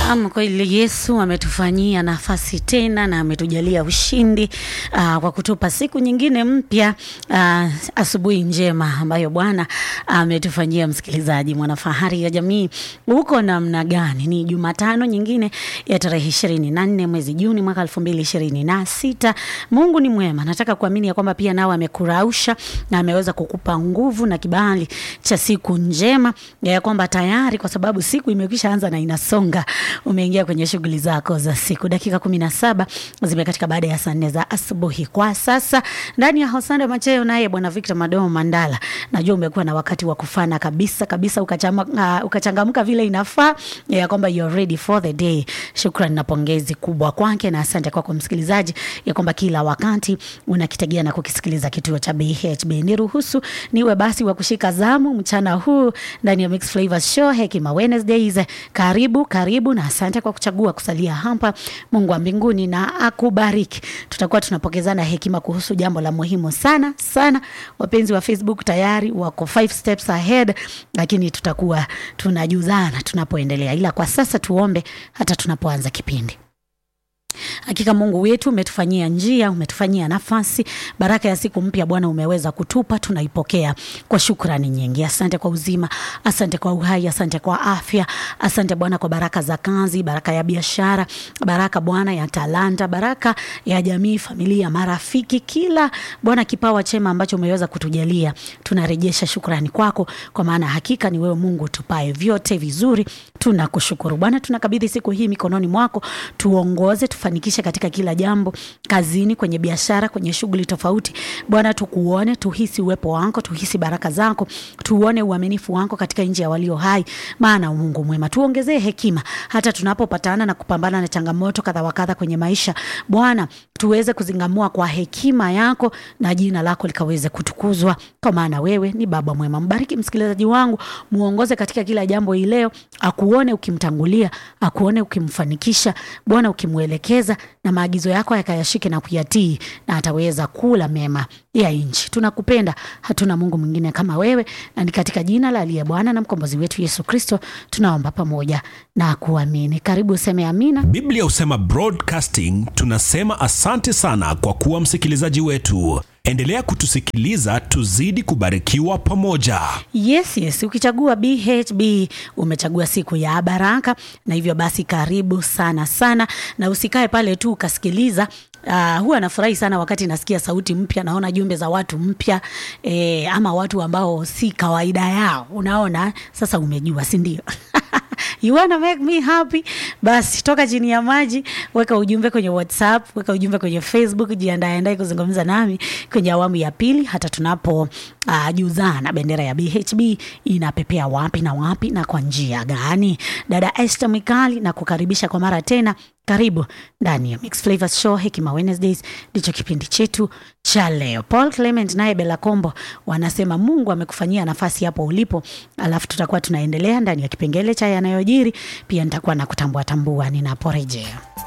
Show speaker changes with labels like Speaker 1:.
Speaker 1: Ama kweli Yesu ametufanyia nafasi tena na ametujalia ushindi aa, kwa kutupa siku nyingine mpya, aa, asubuhi njema ambayo Bwana ametufanyia. Msikilizaji mwanafahari ya jamii, uko namna gani? Ni Jumatano nyingine ya tarehe ishirini na nne mwezi Juni mwaka elfu mbili ishirini na sita. Mungu ni mwema. Nataka kuamini ya kwamba pia nawe amekurausha na ameweza kukupa nguvu na kibali cha siku njema ya kwamba tayari, kwa sababu siku imekwisha anza na inasonga umeingia kwenye shughuli zako za siku. Dakika kumi na saba zimekatika baada ya saa nne za asubuhi kwa sasa, ndani ya Hosanda Macheo naye bwana Victor Madomo Mandala. Najua umekuwa na wakati wa kufana kabisa kabisa, ukachama- uh, ukachangamka vile inafaa ya kwamba you're ready for the day. Shukrani na pongezi kubwa kwake na asante kwako msikilizaji, ya kwamba kila wakati unakitegea na kukisikiliza kituo cha BHB. Niruhusu niwe basi wa kushika zamu mchana huu ndani ya Mixed Flavors Show Hekima Wednesdays. Karibu karibu na asante kwa kuchagua kusalia hapa. Mungu wa mbinguni na akubariki. Tutakuwa tunapokezana hekima kuhusu jambo la muhimu sana sana. Wapenzi wa Facebook tayari wako five steps ahead, lakini tutakuwa tunajuzana tunapoendelea, ila kwa sasa tuombe hata tunapoanza kipindi. Hakika Mungu wetu umetufanyia njia, umetufanyia nafasi. Baraka ya siku mpya Bwana umeweza kutupa, tunaipokea kwa shukrani nyingi. Asante kwa uzima, asante kwa uhai, asante kwa afya, asante Bwana kwa baraka za kazi, baraka ya biashara, baraka Bwana ya talanta, baraka ya jamii, familia, marafiki, kila Bwana kipawa chema ambacho umeweza kutujalia, tunarejesha shukrani kwako, kwa maana hakika ni wewe Mungu tupae vyote vizuri. Tunakushukuru Bwana, tunakabidhi siku hii mikononi mwako, tuongoze tufanikishe katika kila jambo, kazini, kwenye biashara, kwenye shughuli tofauti. Bwana, tukuone, tuhisi uwepo wako, tuhisi baraka zako, tuone uaminifu wako katika nchi ya walio hai, maana Mungu mwema. Tuongezee hekima hata tunapopatana na kupambana na changamoto kadha wa kadha kwenye maisha. Bwana, tuweze kuzingamua kwa hekima yako na jina lako likaweze kutukuzwa, kwa maana wewe ni Baba mwema. Mbariki msikilizaji wangu, muongoze katika kila jambo hii leo, akuone ukimtangulia, akuone ukimfanikisha, Bwana ukimwelekeza, na maagizo yako yakayashike na kuyatii, na ataweza kula mema ya nchi. Tunakupenda, hatuna Mungu mwingine kama wewe, na ni katika jina la aliye Bwana na mkombozi wetu Yesu Kristo tunaomba pamoja na kuamini. Karibu useme amina.
Speaker 2: Biblia husema broadcasting. Tunasema asante sana kwa kuwa msikilizaji wetu. Endelea kutusikiliza, tuzidi kubarikiwa pamoja.
Speaker 1: Yes, yes. Ukichagua BHB umechagua siku ya baraka, na hivyo basi karibu sana sana, na usikae pale tu ukasikiliza. Uh, huwa nafurahi sana wakati nasikia sauti mpya, naona jumbe za watu mpya eh, ama watu ambao si kawaida yao. Unaona, sasa umejua, si ndio? You wanna make me happy? Basi toka chini ya maji, weka ujumbe kwenye WhatsApp, weka ujumbe kwenye Facebook, jiandae andae kuzungumza nami kwenye awamu ya pili, hata tunapo uh, juzana bendera ya BHB inapepea wapi na wapi na kwa njia gani. Dada Esther Mikali na kukaribisha kwa mara tena. Karibu ndani ya Mixed Flavors Show Hekima Wednesdays, ndicho kipindi chetu cha leo. Paul Clement naye Bella Kombo wanasema Mungu amekufanyia nafasi hapo ulipo, alafu tutakuwa tunaendelea ndani ya kipengele cha yanayojiri. Pia nitakuwa na kutambua tambua ninaporejea.